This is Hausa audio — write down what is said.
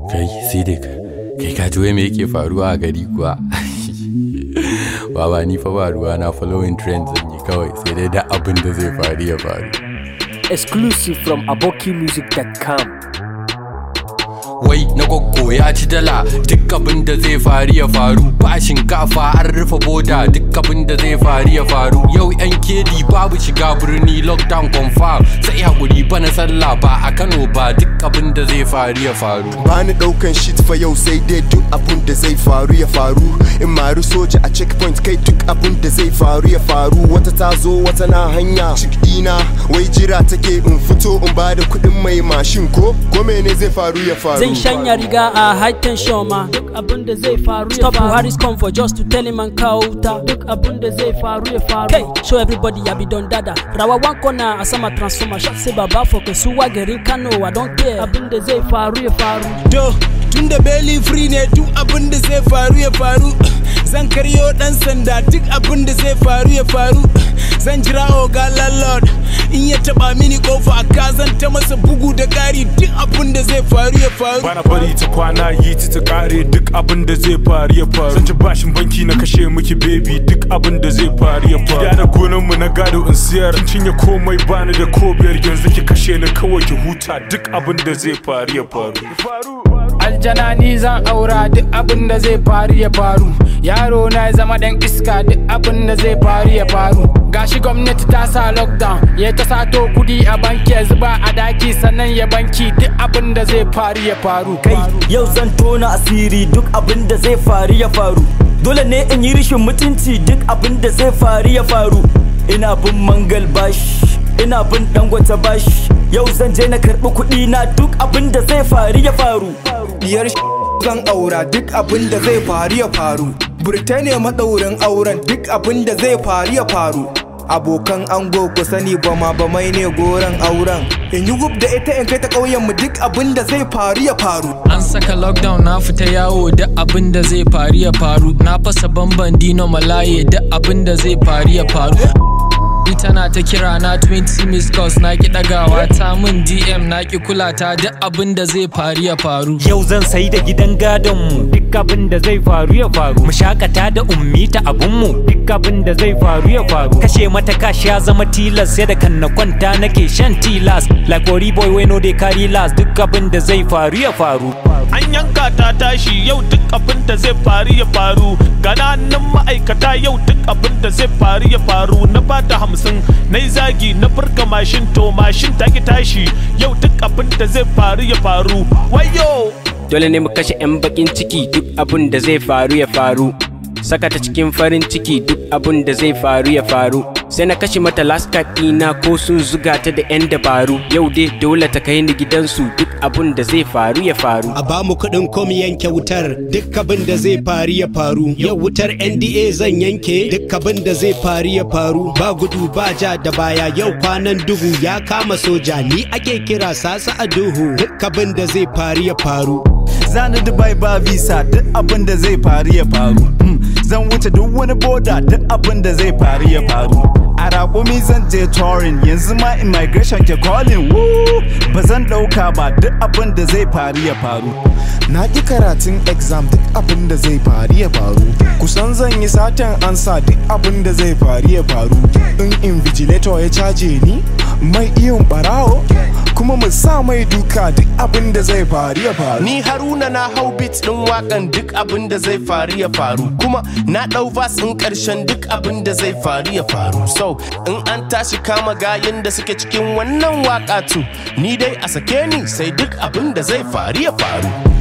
kai sidik kai ka ji wai me yake faruwa a gari kuwa baba ni fa ba ruwa na following trends zan yi kawai sai dai da abin da zai faru ya faru Exclusive from abokimusic.com. wai na gwaggo ya ci dala duk abin da zai faru ya faru ba shinkafa an rufe boda duk abin da zai faru ya faru yau yan kedi babu shiga birni lockdown confirm sai hakuri bana sallah ba a kano ba duk abin da zai faru ya faru bani daukan shit fa yau sai dai duk abun da zai faru ya faru in maru soja a checkpoint kai duk abun da zai faru ya faru wata ta zo wata na hanya chick dina wai jira take in fito in bada kudin mai mashin ko ko mene zai faru ya faru Zan shanya riga a high tension ma duk abin da zai faru ya Stop Buhari's comfort just to tell him an kawo wuta duk abin da zai faru ya faru Kai, show everybody ya be don dada Rawa one corner a sama transformer shot say baba for kasuwa garin Kano I don't care abin da zai faru ya faru To, tun da belly free ne duk abin da zai faru ya faru. Zan karyo dan sanda duk abin da zai faru ya faru. Zan jira oga landlord in ya taba mini kofa ka zan ta masa bugu da ƙari duk abin da zai faru ya faru. bana bari ta kwana yi ta ta kare duk abin da zai faru ya faru zan ci bashin banki na kashe miki baby duk abin da zai faru ya faru gida da gonan mu na gado in siyar kin cinye komai bani da ko biyar yanzu ki kashe ni kawai ki huta duk abin da zai faru ya faru aljana ni zan aura duk abin da zai faru ya faru yaro na ya zama dan iska duk abin da zai faru ya faru gashi gwamnati ta sa lockdown ya ta sato kudi a banki ya zuba a daki sannan ya banki duk abin da zai faru ya faru kai yau zan tona asiri duk abin da zai faru ya faru dole ne in yi rishin mutunci duk abin da zai faru ya faru ina bin mangal bashi ina bin dangwata bashi yau zan je na karbi kuɗi na duk abin da zai faru ya faru Diyar zan aura duk abin da zai faru ya faru. Burtaniya maɗaurin auren duk abin da zai faru ya faru. Abokan ango ku sani ba ma ba mai ne goron auren. In yi gub da ita in kai ta ƙauyen mu duk abin da zai faru ya faru. An saka lockdown na fita yawo da abin da zai faru ya faru Na fasa bamban dino malaye da abin da zai faru ya faru Ni tana ta kira na 20 miss calls na ki dagawa ta min DM na ki kula ta da abin da zai faru ya faru Yau zan sai da gidan gadonmu duk abin da zai faru ya faru. Mu shakata da ummi ta abunmu duk abin da zai faru ya faru. Kashe mata kashi ya zama tilas sai da kan na kwanta nake shan tilas. Like Ori boy we no dey carry last duk abin da zai faru ya faru. an yanka ta tashi yau duk abin da zai faru ya faru gananan ma'aikata yau duk abin da zai faru ya faru na bata hamsin na yi zagi na furka mashin to mashin ta ki tashi yau duk abin da zai faru ya faru wayo Dole ne mu kashe 'yan bakin ciki duk abin da zai faru ya faru. Saka ta cikin farin ciki duk abin da zai faru ya faru. Sai na kashe mata last card ɗina ko sun zuga ta da 'yan dabaru. Yau dai dole ta kai ni gidansu duk abin da zai faru ya faru. a ba mu kuɗin kom yanke wutar duk abin da zai faru ya faru yau wutar nda zan yanke duk abin da zai faru ya faru ba gudu ba ja da baya yau kwanan duhu ya kama soja ni ake kira sasa a duhu duk abin da zai faru ya faru Zani Dubai ba visa duk abin da zai faru ya faru. Hmm, Zan wuce duk wani boda duk abin da zai faru ya faru. A raƙumi zan je touring yanzu ma immigration ke calling woo ba zan ɗauka ba duk abin da zai faru ya faru. na ƙi karatun exam duk abin da zai faru ya faru kusan zan yi satan ansa duk abin da zai faru ya faru in invigilator ya caje ni mai iyon barawo kuma mu sa mai duka duk abin da zai faru ya faru Ni Haruna na hau beat din wakan duk abin da zai faru ya faru kuma na dau vas in karshen duk abin da zai faru ya faru so in an tashi kama gayin da suke cikin wannan waka tu ni dai a sake ni sai duk abin da zai faru ya faru